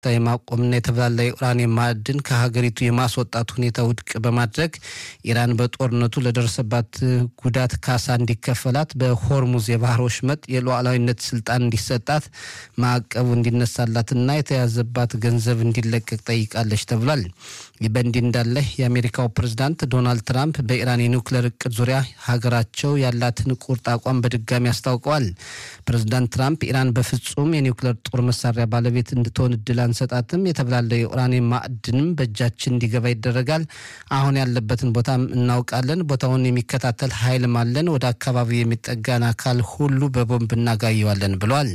የማቆምና የተብላላ የኡራኒየም ማዕድን ከሀገሪቱ የማስወጣት ሁኔታ ውድቅ በማድረግ ኢራን በጦርነቱ ለደረሰባት ጉዳት ካሳ እንዲከፈላት፣ በሆርሙዝ የባህር ወሽመጥ የሉዓላዊነት ስልጣን እንዲሰጣት፣ ማዕቀቡ እንዲነሳላትና የተያዘባት ገንዘብ እንዲለቀቅ ጠይቃለች ተብሏል። ይህ በእንዲህ እንዳለ የአሜሪካው ፕሬዝዳንት ዶናልድ ትራምፕ በኢራን የኒውክሌር እቅድ ዙሪያ ሀገራቸው ያላትን ቁርጥ አቋም በድጋሚ አስታውቀዋል። ፕሬዝዳንት ትራምፕ ኢራን በፍጹም የኒውክሌር ጦር መሳሪያ ባለቤት እንድትሆን እድል አንሰጣትም፣ የተብላለ የኡራኒየም ማዕድንም በእጃችን እንዲገባ ይደረጋል። አሁን ያለበትን ቦታም እናውቃለን። ቦታውን የሚከታተል ኃይልም አለን። ወደ አካባቢው የሚጠጋን አካል ሁሉ በቦምብ እናጋየዋለን ብሏል።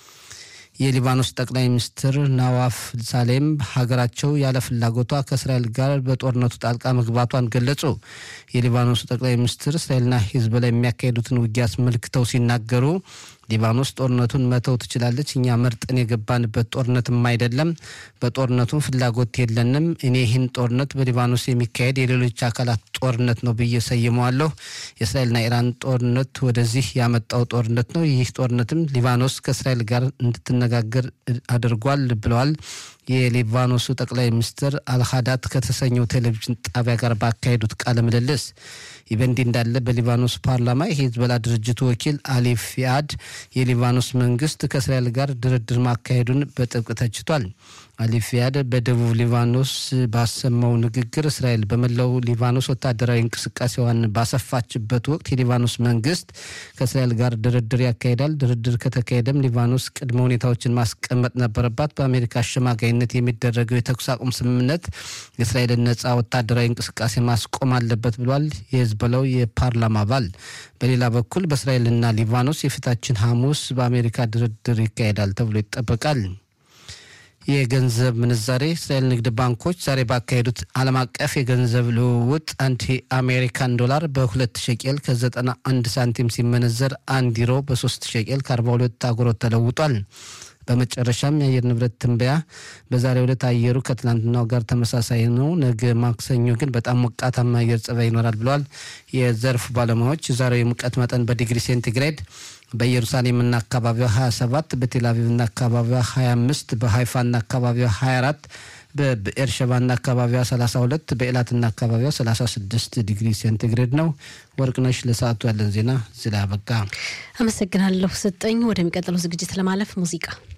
የሊባኖስ ጠቅላይ ሚኒስትር ናዋፍ ሳሌም ሀገራቸው ያለ ፍላጎቷ ከእስራኤል ጋር በጦርነቱ ጣልቃ መግባቷን ገለጹ። የሊባኖሱ ጠቅላይ ሚኒስትር እስራኤልና ሂዝቦላ የሚያካሄዱትን ውጊያ አስመልክተው ሲናገሩ ሊባኖስ ጦርነቱን መተው ትችላለች። እኛ መርጠን የገባንበት ጦርነትም አይደለም። በጦርነቱም ፍላጎት የለንም። እኔ ይህን ጦርነት በሊባኖስ የሚካሄድ የሌሎች አካላት ጦርነት ነው ብዬ ሰይመዋለሁ። የእስራኤልና ኢራን ጦርነት ወደዚህ ያመጣው ጦርነት ነው። ይህ ጦርነትም ሊባኖስ ከእስራኤል ጋር እንድትነጋገር አድርጓል ብለዋል። የሊባኖሱ ጠቅላይ ሚኒስትር አልሃዳት ከተሰኘው ቴሌቪዥን ጣቢያ ጋር ባካሄዱት ቃለ ምልልስ ይህ በእንዲህ እንዳለ በሊባኖስ ፓርላማ የሂዝቦላ ድርጅቱ ወኪል አሊ ፊያድ የሊባኖስ መንግስት ከእስራኤል ጋር ድርድር ማካሄዱን በጥብቅ ተችቷል። አሊ ፊያድ በደቡብ ሊባኖስ ባሰማው ንግግር እስራኤል በመላው ሊባኖስ ወታደራዊ እንቅስቃሴዋን ባሰፋችበት ወቅት የሊባኖስ መንግስት ከእስራኤል ጋር ድርድር ያካሂዳል። ድርድር ከተካሄደም ሊባኖስ ቅድመ ሁኔታዎችን ማስቀመጥ ነበረባት። በአሜሪካ አሸማጋይነት የሚደረገው የተኩስ አቁም ስምምነት የእስራኤልን ነጻ ወታደራዊ እንቅስቃሴ ማስቆም አለበት ብሏል የሂዝቦላው የፓርላማ አባል። በሌላ በኩል በእስራኤልና ሊባኖስ የፊታችን ሐሙስ በአሜሪካ ድርድር ይካሄዳል ተብሎ ይጠበቃል። የገንዘብ ምንዛሬ እስራኤል ንግድ ባንኮች ዛሬ ባካሄዱት ዓለም አቀፍ የገንዘብ ልውውጥ አንድ የአሜሪካን ዶላር በሁለት ሸቄል ከ91 ሳንቲም ሲመነዘር አንድ ዩሮ በሶስት ሸቄል ከ42 አጉሮት ተለውጧል። በመጨረሻም የአየር ንብረት ትንበያ በዛሬው ዕለት አየሩ ከትላንትናው ጋር ተመሳሳይ ነው። ነገ ማክሰኞ ግን በጣም ሞቃታማ አየር ጸባይ ይኖራል ብለዋል የዘርፉ ባለሙያዎች። የዛሬው የሙቀት መጠን በዲግሪ ሴንቲግሬድ በኢየሩሳሌምና አካባቢዋ 27፣ በቴልአቪቭና አካባቢዋ 25፣ በሀይፋና አካባቢዋ 24 በብኤርሸባና አካባቢዋ 32 በኤላትና አካባቢዋ 36 ዲግሪ ሴንቲግሬድ ነው። ወርቅነሽ ለሰዓቱ ያለን ዜና እዚህ ላይ አበቃ። አመሰግናለሁ ስጠኝ። ወደሚቀጥለው ዝግጅት ለማለፍ ሙዚቃ